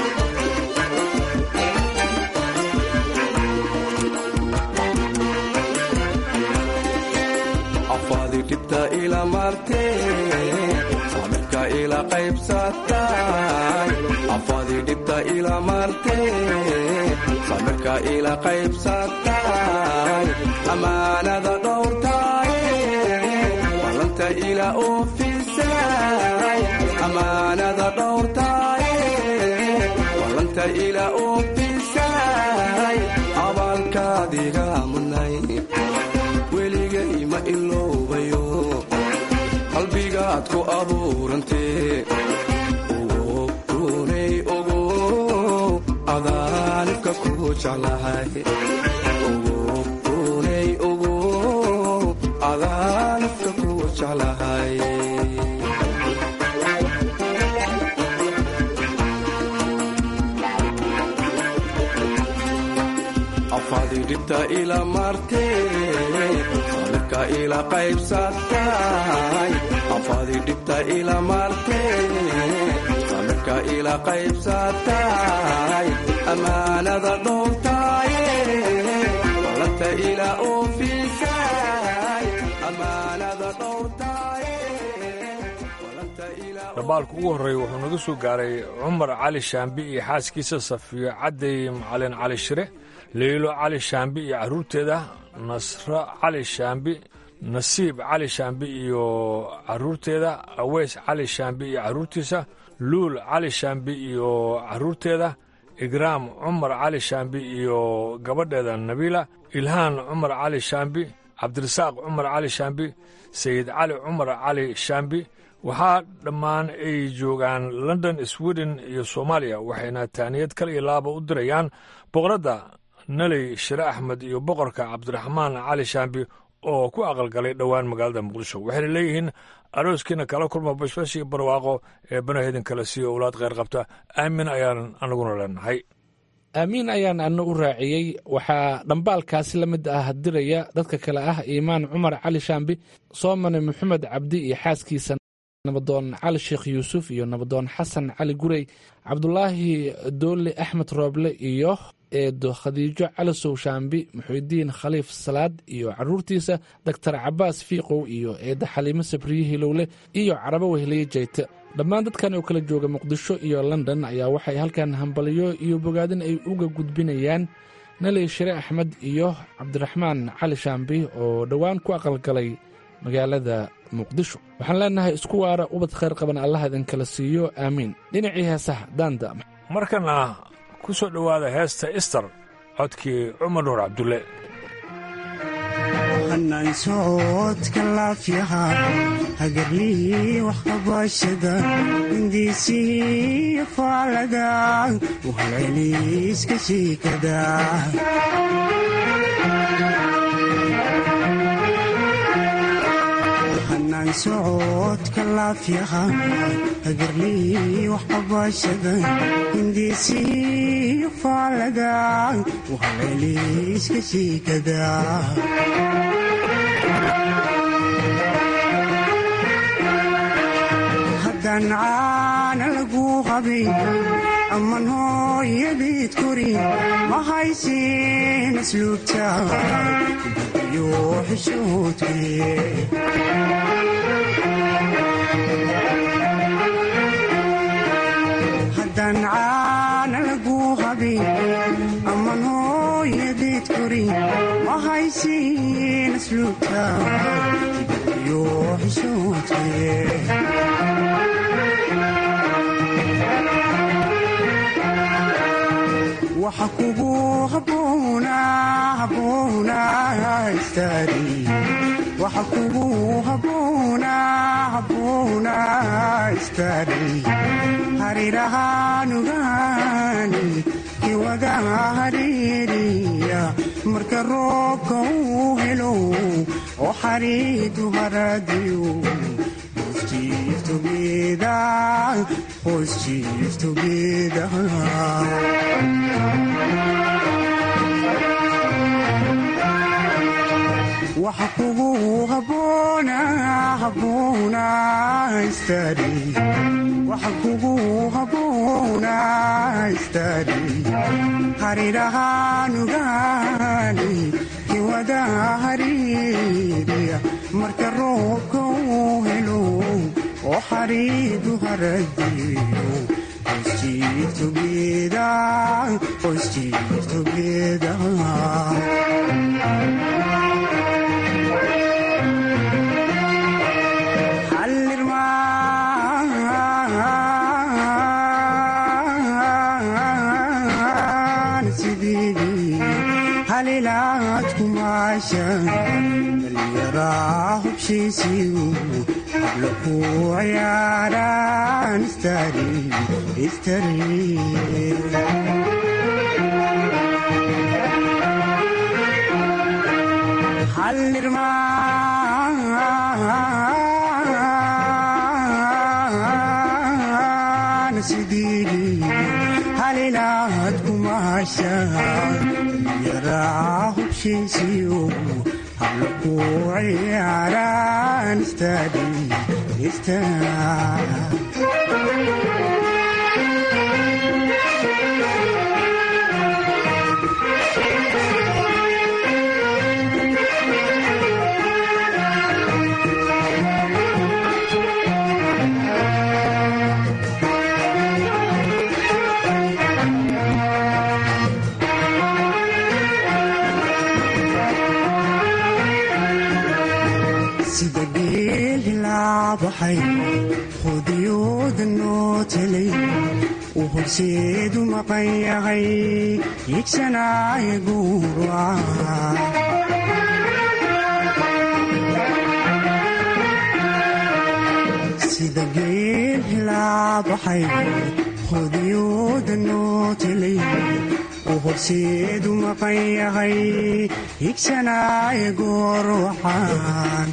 afaadi dhibta ila martee samirka ila qaybsatay afaadi dhibta ila martee samirka ila qaybsatay amaanada dhowrtaye balanta ila oofisay amaanada dhowrtaye balanta ila oofisay abaalkaadiga mudnay weligay ma iloobayo qalbigaad ku abuurantee ogo runay ogo adaanibka ku jeclahay ogo runay ogo adaanibka ku jeclahay afaadi dhibta ila martee samirka ila qaybsatay afaadi dhibta ila martee samirka ila qaybsatay amaanada dhowrtaye balanta ila oofisay amaanada dhowrtaye balanta ila dhambaalka ugu horreeya wuxuu naga soo gaaray cumar cali shaambi iyo xaaskiisa safiyo cadday macalin cali shire leylo cali shaambi iyo carruurteeda nasro cali shaambi nasiib cali shaambi iyo carruurteeda aweys cali shaambi iyo carruurtiisa luul cali shaambi iyo carruurteeda igraam cumar cali shaambi iyo gabadheeda nabiila ilhaan cumar cali shaambi cabdirasaaq cumar cali shaambi sayid cali cumar cali shaambi waxaa dhammaan ay joogaan london sweden iyo soomaaliya waxayna taaniyad kal iyo laaba u dirayaan boqoradda naley shire axmed iyo boqorka cabdiraxmaan cali shaambi oo ku aqalgalay dhowaan magaalada muqdisho waxayna leeyihiin arooskiina kala kulma bashbash iyo barwaaqo ee banahedin kale siiyo owlaad kheyr qabta aamin ayaan anaguna leenahay aamiin ayaan ana u raaciyey waxaa dhambaalkaasi la mid ah diraya dadka kale ah iimaan cumar cali shaambi soomane maxamed cabdi iyo xaaskiisa nabadoon cali sheekh yuusuf iyo nabadoon xasan cali gurey cabdulaahi doole axmed rooble iyo eedo khadiijo calisow shaambi muxuudiin khaliif salaad iyo caruurtiisa doctor cabaas fiiqow iyo eedda xaliimo sabriye hilowle iyo carabo weheliye jeyte dhammaan dadkan oo kala jooga muqdisho iyo london ayaa waxay halkan hambaliyo iyo bogaadin ay uga gudbinayaan naley shire axmed iyo cabdiraxmaan cali shaambi oo dhowaan ku aqalgalay magaalada muqdisho waxaan leenahay isku waara ubad khayr qaban allaha idinkala siiyo aamiin dhinacii heesaha daanda markana ku soo dhowaada heesta ister codkii cumar nuur cabdulle hanaan socodka laafyaha hagarlii waxqabashada hindiisii faalada wahalceliiska shiikada hanaan socodka laafyaha hagarlii waxqabashada hindiisii faalada wahalceliiska shiikada haddaan caana lagu qabin amman hooyadiid korin ma haysin asluubta iyo xishoodkee haddaan caana lagu qabin amman hooyadiid korin ma haysin asluubta iyo xishoodkee waxa kugu haboona haboona istaari waxa kugu haboona haboona istaari harirahaanugaani kiwada hariiriya marka roobka uu helo oo xariidu haradiyo waxa kugu haboona haboona istari waxa kugu haboona istari harirahaanugaani kiwada hariiriya marka roobka uu helo oo xariidu haradiyo qoysjiirtogeda qoysjiirtogeda halilaad kumaasha dhallinyaraa hubshiisiyu habla ku ciyaaraan istari istari hallirmaan sidii halilaad kumaasha dhallinyaraa hubshiisiyu habla ku ciyaaraan istari sida geel hilaabaxay hudiyooda noo telay uu horseedu maqan yahay higsanaayo guura sida geel hilaabaxay hudiyooda noo telay uu horseedu maqan yahay higsanaayo goor waxaan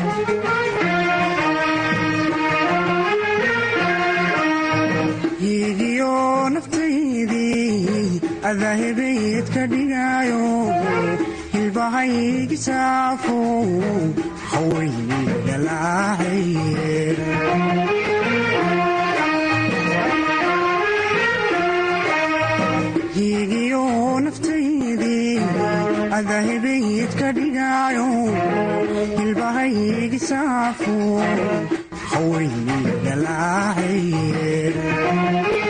hiigiyo naftaydii adahebayd ka dhigaayo hilbahaygi saafo hawayni dhalaacaye hiigiyo naftaydii adahebayd ka dhigaayo hilbahaygi saafo hawayni dhalaacaye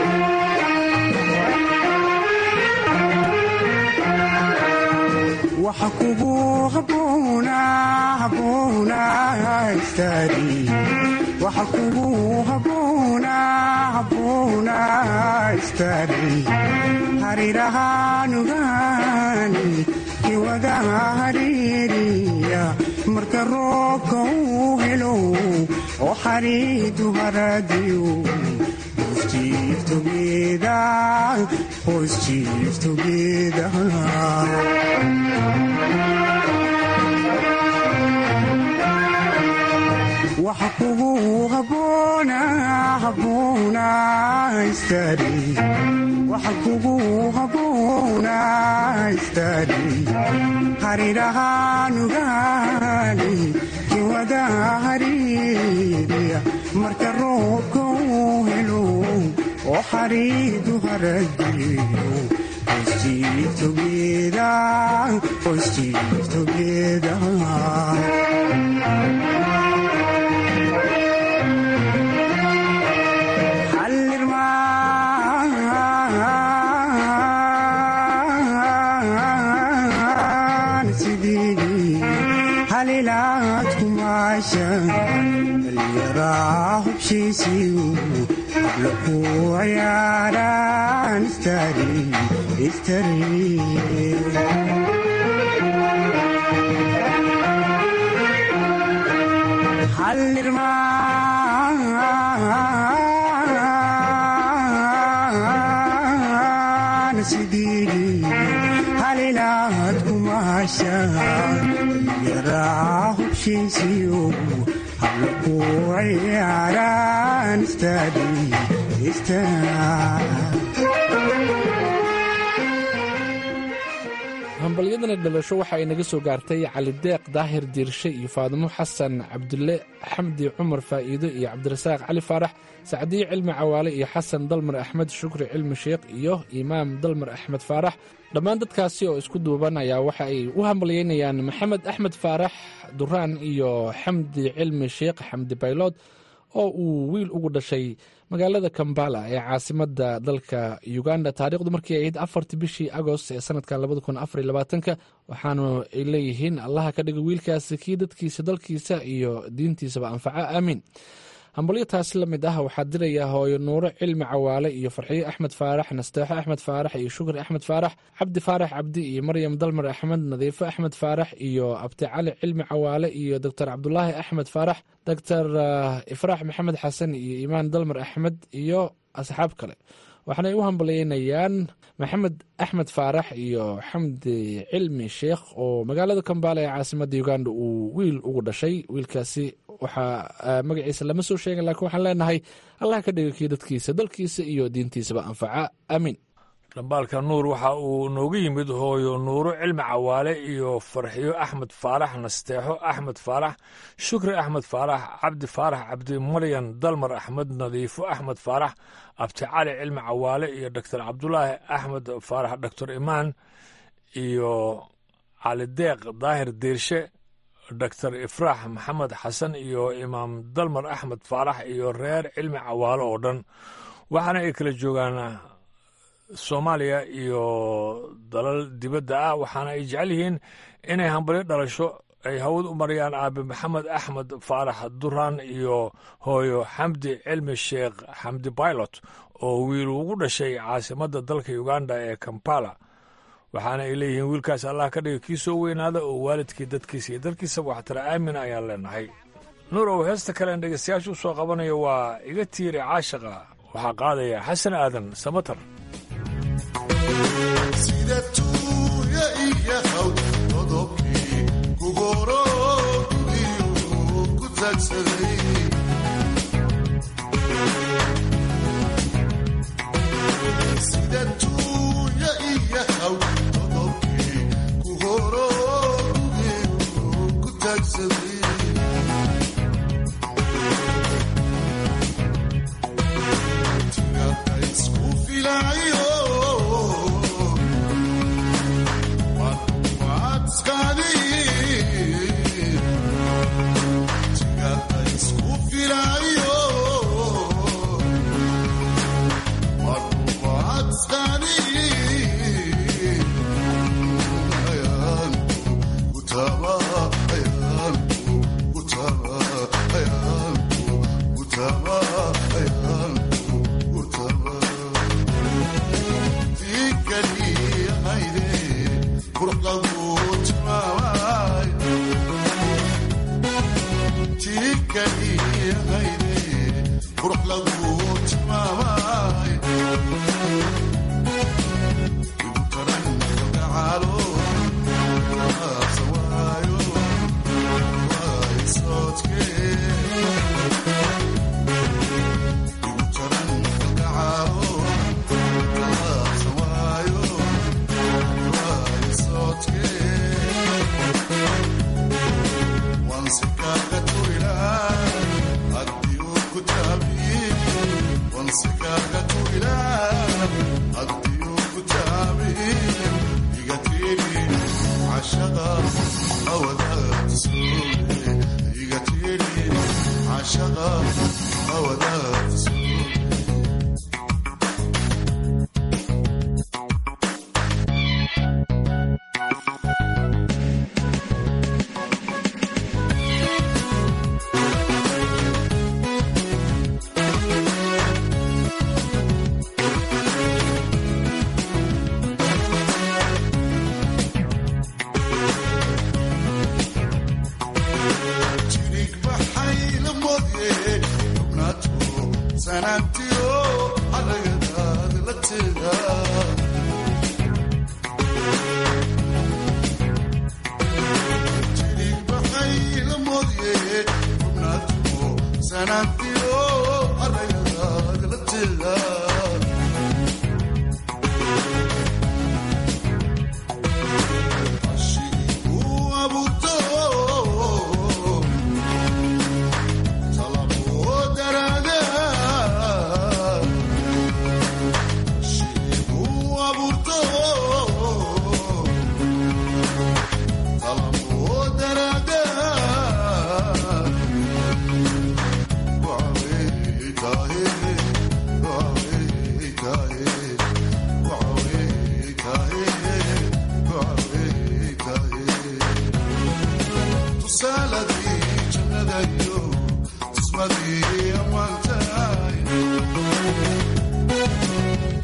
waxa kugu haboona haboona istari waxa kugu haboona haboona istari harirahaanugaani kiwada hariiriya marka roobka uu helo oo xariidu haradiyo qoysjiirtogeda qoysjiirtogeda waxa kugu haboona haboona istari waxa kugu haboona istari harirahaanugaani kiwada hariiriya marka roobka uu helo oo xariidu haradiyo qoysjiirtogeda qoysjiirtogeda halilaad kumaasha dhallinyaraa hubshiisiyu habla ku ciyaaraan istari istari hallirmaan sidii halilaad kumaashaan yaraa hubshiisiyo habla ku ciyaaraan istaadi hambalyadani dhalasho waxa ay naga soo gaartay cali deeq daahir diirshe iyo faadimo xasan cabdulle xamdi cumar faa'iido iyo cabdirasaaq cali faarax sacdiye cilmi cawaale iyo xasan dalmar axmed shukri cilmi sheekh iyo imaam dalmar axmed faarax dhammaan dadkaasi oo isku duuban ayaa waxa ay u hambalyeynayaan maxamed axmed faarax duraan iyo xamdi cilmi sheekh xamdi baylood oo uu wiil ugu dhashay magaalada kambala ee caasimada dalka uganda taariikhdu markii ay ahayd afartii bishii agost ee sanadkan labada kun afar labaatanka waxaanu ay leeyihiin allaha ka dhiga wiilkaasi kii dadkiisa dalkiisa iyo diintiisaba anfaca aamiin hambalyo taasi la mid ah waxaa diraya hooyo nuuro cilmi cawaale iyo farxiyo axmed faarax nasteexo axmed faarax iyo shukri axmed faarax cabdi faarax cabdi iyo maryam dalmar axmed nadiifo axmed faarax iyo abti cali cilmi cawaale iyo doctor cabdulaahi axmed faarax doctor ifraax maxamed xasan iyo imaan dalmar axmed iyo asxaab kale waxaanay u hambalyeynayaan maxamed axmed faarax iyo xamdi cilmi sheekh oo magaalada kambaala ee caasimada uganda uu wiil ugu dhashay wiilkaasi waxaa magaciisa lama soo sheegin lakiin waxaan leenahay allah ka dhiga kii dadkiisa dalkiisa iyo diintiisaba anfaca aamiin dhambaalka nuur waxa uu noogu yimid hooyo nuuro cilmi cawaale iyo farxiyo axmed faarax nasteexo axmed faarax shukri axmed faarax cabdi faarax cabdi maryan dalmar axmed nadiifo axmed faarax abti cali cilmi cawaale iyo doctor cabdulaahi axmed faarax doctor imaan iyo cali deeq daahir diirshe doctor ifraax maxamed xasan iyo imaam dalmar axmed faarax iyo reer cilmi cawaale oo dhan waxaana ay kala joogaan soomaaliya iyo dalal dibadda ah waxaana ay jecel yihiin inay hambalyo dhalasho ay hawad u marayaan aabe maxamed axmed faarax duraan iyo hooyo xamdi cilmi sheekh xamdi bailot oo wiil ugu dhashay caasimadda dalka uganda ee kampala waxaana ay leeyihiin wiilkaas allah ka dhiga kii soo weynaada oo waalidkii dadkiisa iyo dalkiisaba waxtara aamin ayaan leenahay nuurow heesta kalen dhegeystayaasha u soo qabanayo waa iga tiiri caashaqa waxaa qaadaya xasan aadan samatar sida tuuya iyo hawd qodobkii kugoro gudiyu ku taagsaday sida tuuya iyo hawd qodobkii kugoro gudiyu ku taagsaday tigada isku filayo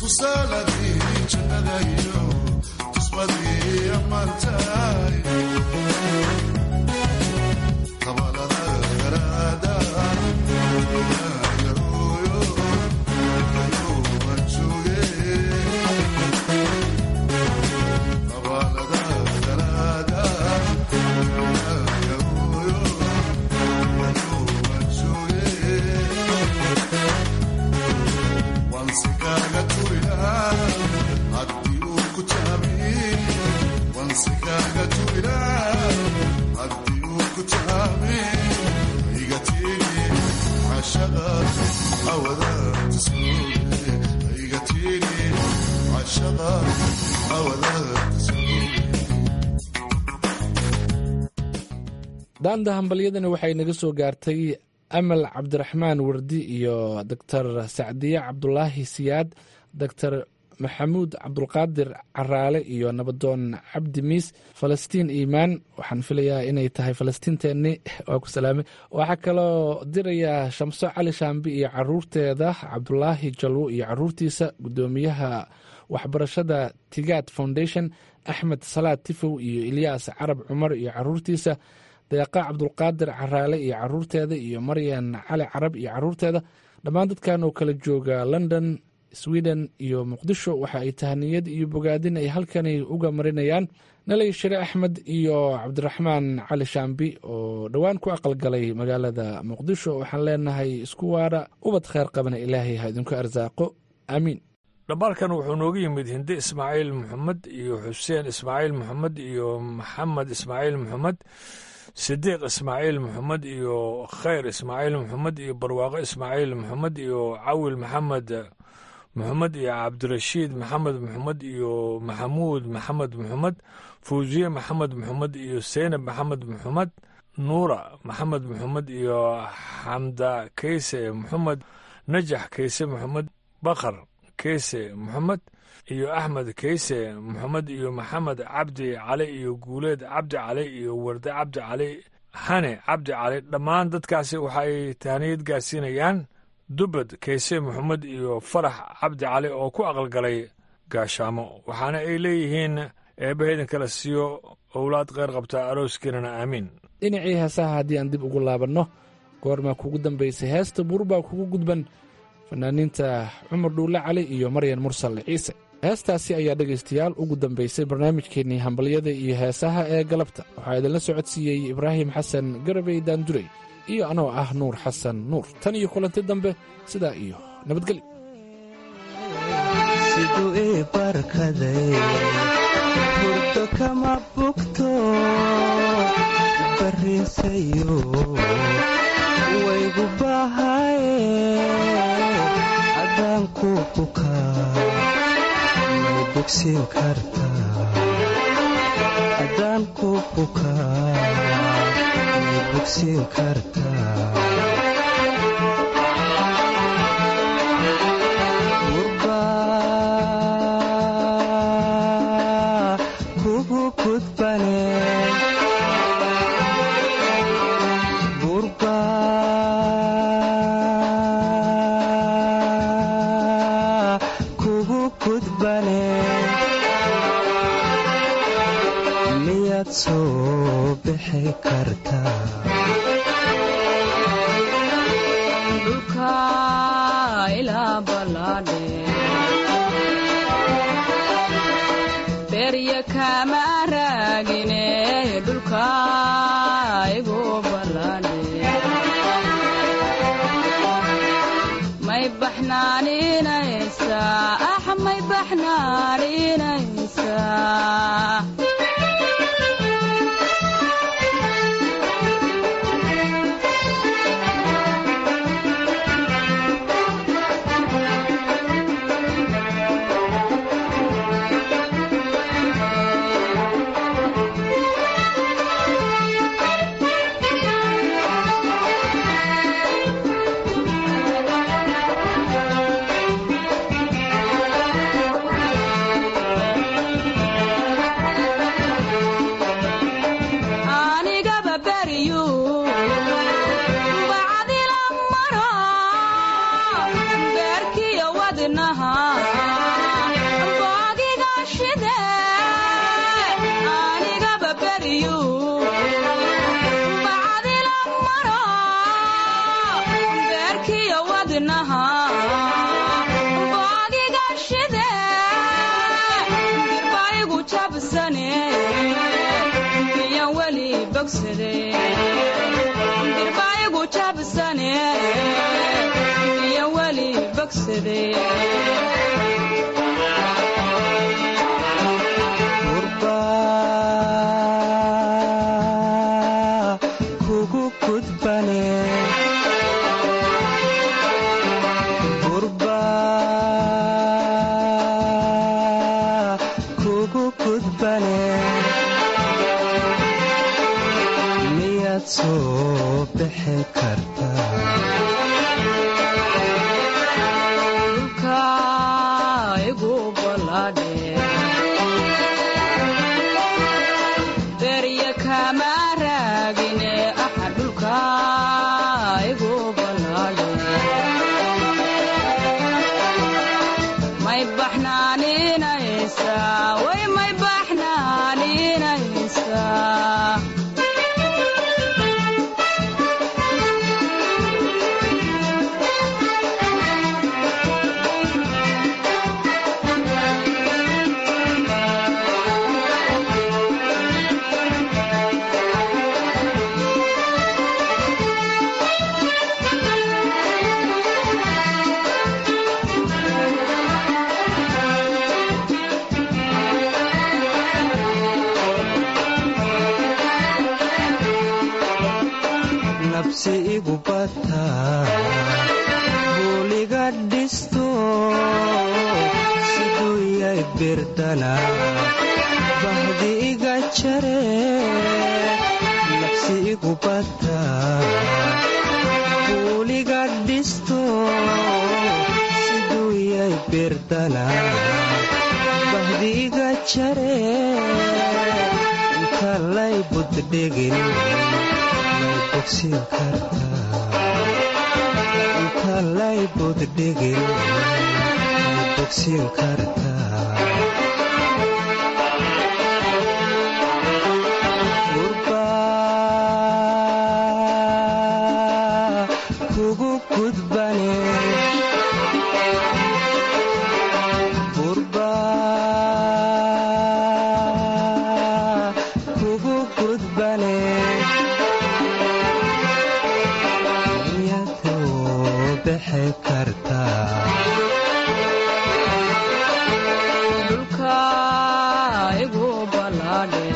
tusaaladii jannadayo tusmadii ammaantaay kabalada garaada yarooyo ayuuban jooge kabalada garaada yarooyo ayuuban jooge wansi kaaga turinaa haddii uu ku jaabiye wansi kaaga turinaa haddii uu ku jaabiye iga tiiri cashaqa awadaad suuge iga tiiri cashaqa awadaad suuge daanda hambalyadani waxay naga soo gaartay amal cabdiraxmaan wardi iyo doctor sacdiye cabdulaahi siyaad doctor maxamuud cabdulqaadir caraale iyo nabadoon cabdi miis falastiin iimaan waxaan filayaa inay tahay falastiinteenni waa ku salaamay waxaa kaloo dirayaa shamso cali shaambi iyo caruurteeda cabdulaahi jalwo iyo caruurtiisa gudoomiyaha waxbarashada tigaad foundation axmed salaad tifow iyo ilyaas carab cumar iyo caruurtiisa deeqa cabdulqaadir caraale iyo caruurteeda iyo maryan cali carab iyo caruurteeda dhammaan dadkan oo kala jooga london sweden iyo muqdisho waxa ay tahaniyad iyo bogaadin ay halkani uga marinayaan nalay shire axmed iyo cabdiraxmaan cali shaambi oo dhowaan ku aqalgalay magaalada muqdisho waxaan leenahay isku waara ubad kheer qabana ilaahay ha idinku arsaaqo aamiin dhambaalkan wuxuu nooga yimid hinde ismaaciil maxamed iyo xuseen ismaaciil maxamed iyo maxamed ismaaciil maxamed sidiiq ismaaciil maxamed iyo khayr ismaaciil maxamed iyo barwaaqo ismaaciil maxamed iyo cawil maxamed maxamed iyo cabdirashiid maxamed maxamed iyo maxamuud maxamed maxamed fawsiye maxamed maxamed iyo seynab maxamed maxamed nuura maxamed maxamed iyo xamda keyse maxamed najax keyse maxamed bakar keyse maxamed iyo axmed keyse maxamed iyo maxamed cabdi cali iyo guuleed cabdi cali iyo warde cabdi cali xane cabdi cali dhammaan dadkaasi waxaay tahaniyad gaarsiinayaan dubad keyse maxamed iyo farax cabdi cali oo ku aqalgalay gaashaamo waxaana ay leeyihiin eebbahaydan kala siiyo owlaad kheyr qabta arooskiinana aamiin dhinacii heesaha haddii aan dib ugu laabanno goormaa kugu dambaysay heesta buurbaa kugu gudban fanaaniinta cumar dhuulle cali iyo maryan mursal ciise heestaasi ayaa dhegaystayaal ugu dambaysay barnaamijkeennii hambalyada iyo heesaha ee galabta waxaa idinla socodsiiyey ibraahim xasan garabey daandurey iyo anoo ah nuur xasan nuur tan iyo kulanti dambe sidaa iyo nabadgelyo siduu ii barkaday hurdo kama bugto bariinsayo waygu bahaye haddaan ku bukaa may bogsiin kartaa haddaan ku bukaa may bogsiin kartaa kugu gudbane burba kugu gudbane miyaad soo bixi kartaa dhulka ilaa ballaadhe berya kama raagine dhulka igu ballaadhe may baxnaaninaysaa ax may baxnaaninaysaa dirbaayagu jabsane iyo weli bogsade kugu gudbane gurba kugu gudbane miyaad soo bixi kartaa dhulka igu ballaadhe berya kama raagine axa dhulka igu ballaadhe may baxnaaninaysaa way may baxnaaninaysaa nabsi igu bataa buuliga dhisto siduu yay birdana bahdi iga jare nabsi igu bataa buuliga dhisto siduu yay birdana bahdi iga jare inta lay buddhigin inta lay buddhigin may bogsiin kartaa gurba kugu gudbane gurba kugu gudbane dhulka igu ballaadhe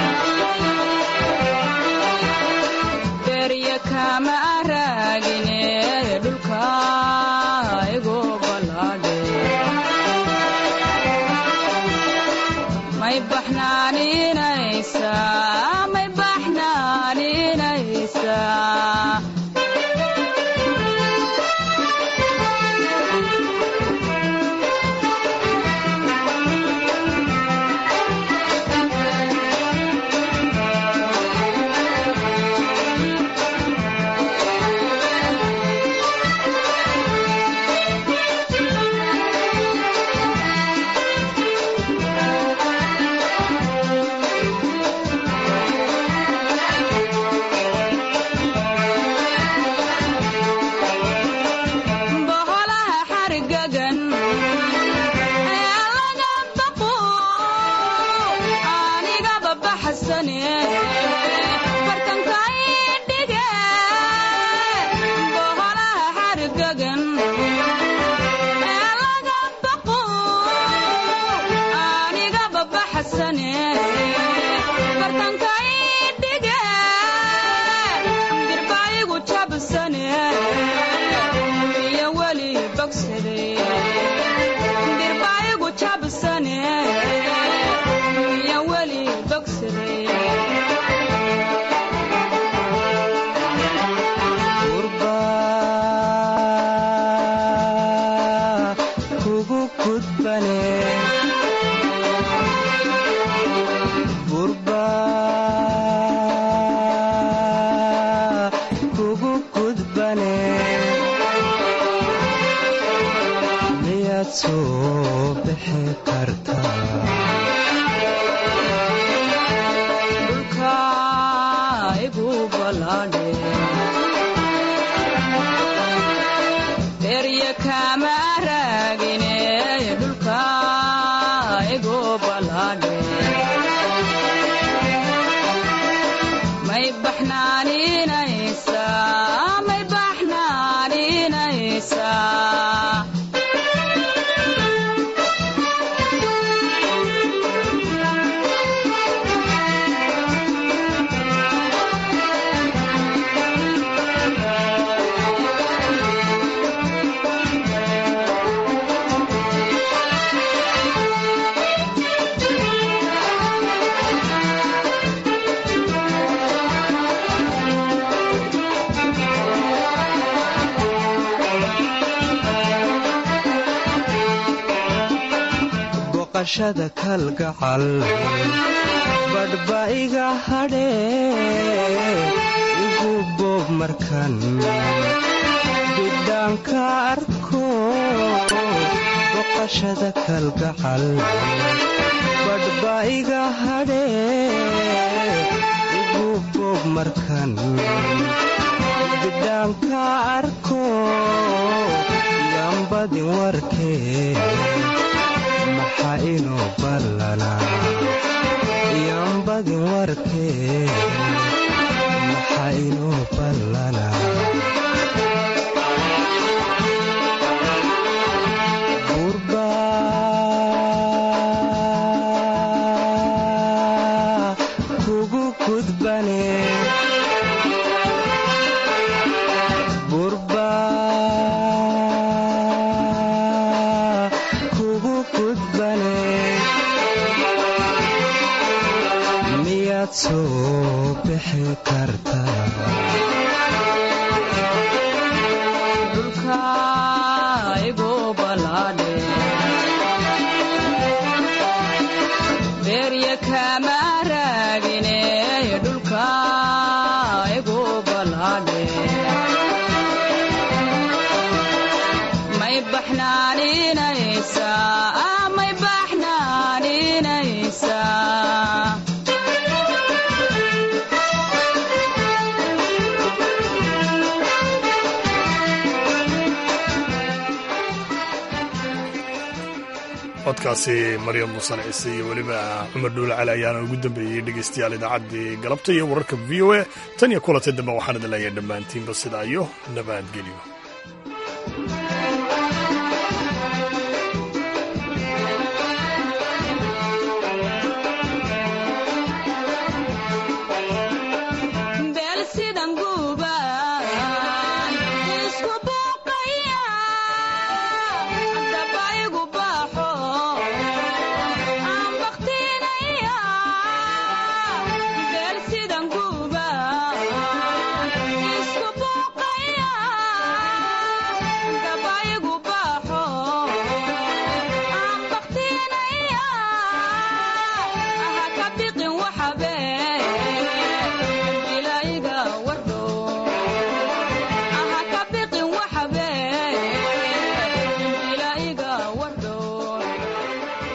berya kama raagine dhulka igu ballaadhe may baxnaaninaysaa may baxnaaninaysaa boholaha xarigagan ee laga baqo anigaba baxsane bartankay dhige boholaha xarigagan ee laga baqo anigaba baxsane bartankay dhige dirbaayigu jabsane iyo weli bogsade dirbaayigu jabsane iyo weli bogsade gurba kugu gudbane gurba kugu gudbane miyaad soo bixi kartaa dhulka igu ballaadhe berya kama raagine dhulka igu ballaadhe may baqashada kalgacal badhba iga hadhee igu boob markan bidhaanka arko baqashada kalgacal badhba iga hadhee igu boob markan bidhaanka arko yambadin warkee maxaa inoo ballanaa yambadin warkee maxaa inoo ballanaa kugu gudbane burba kugu gudbane miyaad soo bixi kartaa dhulka igu balaadhe beerya kama raagine dhulka igu balaadhe may baxnaaninaysaa may baxnaaninaysaa codkaasi maryam musan ciise iyo weliba cumar dhuule cali ayaana ugu dambeeyey dhegaystayaal idaacaddii galabta iyo wararka v o a tan iyo kulantay dambe waxaan idin leeyahay dhammaantiinba sidaa iyo nabadgelyo